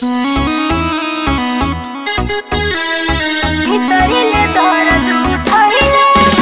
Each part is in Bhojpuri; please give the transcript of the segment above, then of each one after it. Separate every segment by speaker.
Speaker 1: ভিতরিলে দরদ উঠাইলে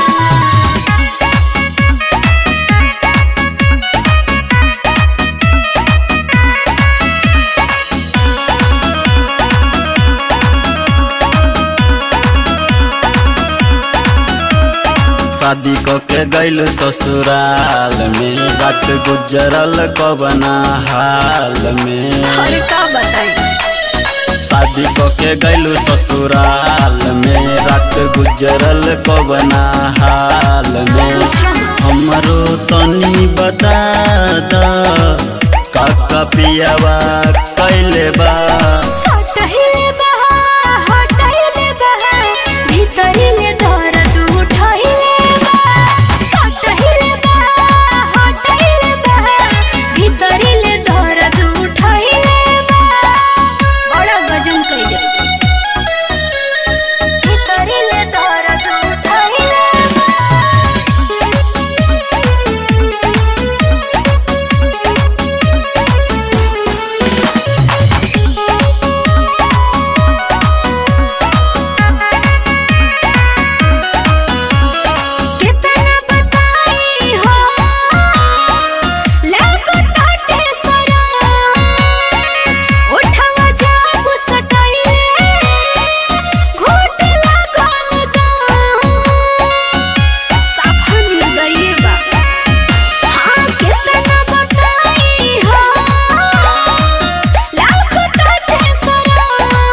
Speaker 2: शादी क के गैल ससुराल में रात गुजरल कबना हाल में
Speaker 1: और का बताई
Speaker 2: शादी क के गैल ससुराल में रात गुजरल कबना हाल में हमरो तनी बता द काका पियावा कैले बा
Speaker 1: सटहिले बहा हटहिले बहा ভিতরিলে দরদ উঠাইলে বহা সটहिले বহা হটहिले বহা ভিতরিলে দরদ উঠাইলে বহা বড় গজন কইলে ভিতরিলে দরদ উঠাইলে कितना बताई हो लागो ताटे सरा उठवा जाबु सटाइले घोट लागल दा साफा निर्दयी बा हाँ कितना बताई हो लागो ताटे सरा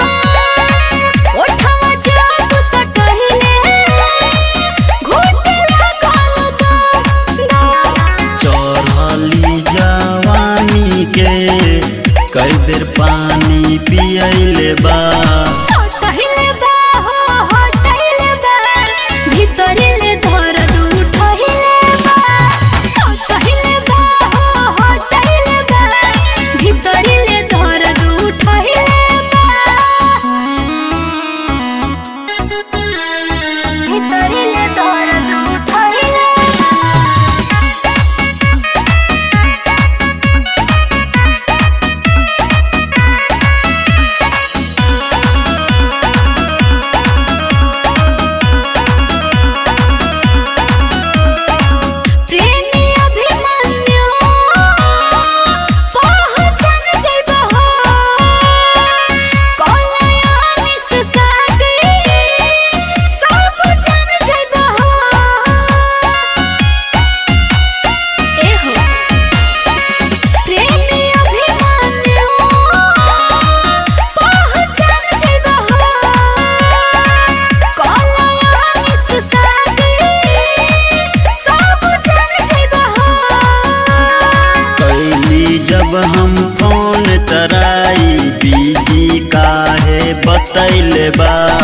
Speaker 1: उठवा जाबु सटाइले घोट लागल दा
Speaker 2: चढ़ली जवानी के कई बेर पानी पियले बा
Speaker 1: सटहिले बा हो हटहिले बा ভিতরিলে দরদ উঠাইলে বা সটहिले बा हो हटहिले बा ভিতরিলে দরদ উঠাইলে বা ভিতরিলে দরদ উঠাইলে प्रेमी अभिमन्यु पहचान जइबो हो कलयानी से सागरी सब जान जइबो हो ए हो प्रेमी अभिमन्यु पहचान जइबो हो कलयानी से सागरी सब जान जइबो हो
Speaker 2: कैली जब हम फोन टराई बीजी काहे बतैले बा